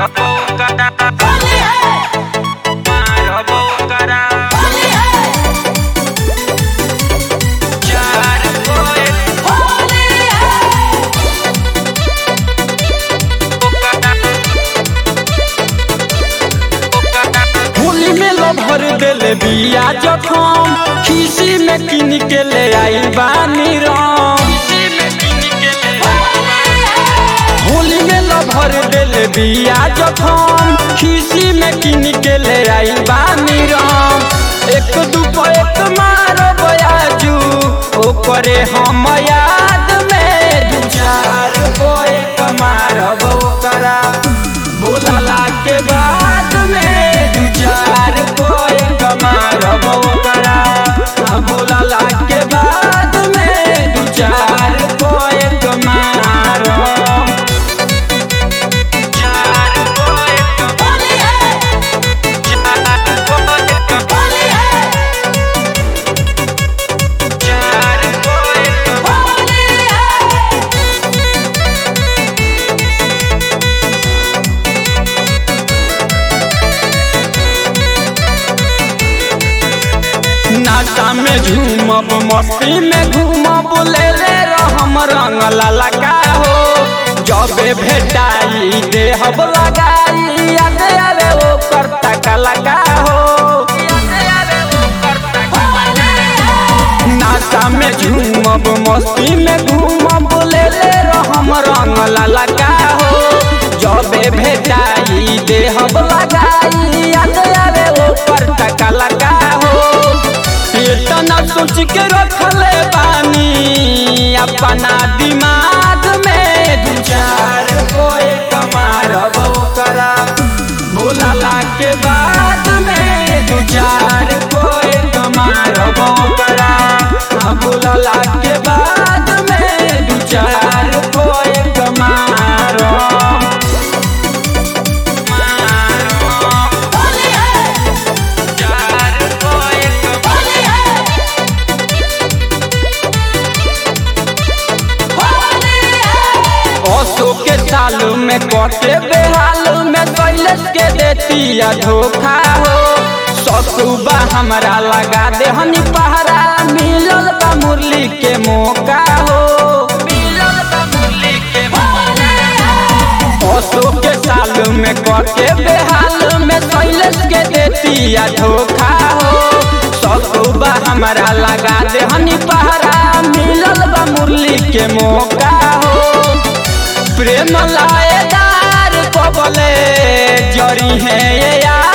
मारबो करा होली है मारबो करा होली है चार कोए होली है होली में लो भर देले बिया जखम खीसी में किन के ले आई बानी राम होली में लो भर देले बिया जखम खीसी में किन के ले आई बानी राम एक दू एक मारो बयाजू ओकरे हम याद में दू चार गो एक मारब ओकरा बोलला के बाद में दू चार गो एक मारब ओकरा आ बोलला के बाद में दू चार गो एक मारब चार कोए होली है चार कोए होली है चार कोए होली है नाचा में झूमब मस्ती में घूमब ले ले रहम रंग ललका हो जबे भेटाई देहब लगाई याद आवे ओ करता का लगा हो नाचा में झूमब मस्ती में घूमब ले ले रहम रंग ललका हो जबे भेटाई देहब लगाई याद आवे ओ करता का लगा हो इतना सोच के रखले बानी अपना दिमाग में दू चार को एक मारब करा भूलला के बाद में दू चार को एक मारब करा भूलला के बाद में दू चार को एक मारब होली है चार कोए होली है होली है ओसो के साल में कटे बेहाल में कैलस के देतिया धोखा हो ससुबा हमरा लगा दे हनी पहरा मिलल बा मुरली के मौका हो मिलल बा मुरली के ओसो के साल में कटे बेहाल में कैलस के देतिया धोखा हो ससुबा हमरा लगा दे हनी पहरा मिलल बा मुरली के मौका हो प्रेम लाएदार कबले जरी है ये यार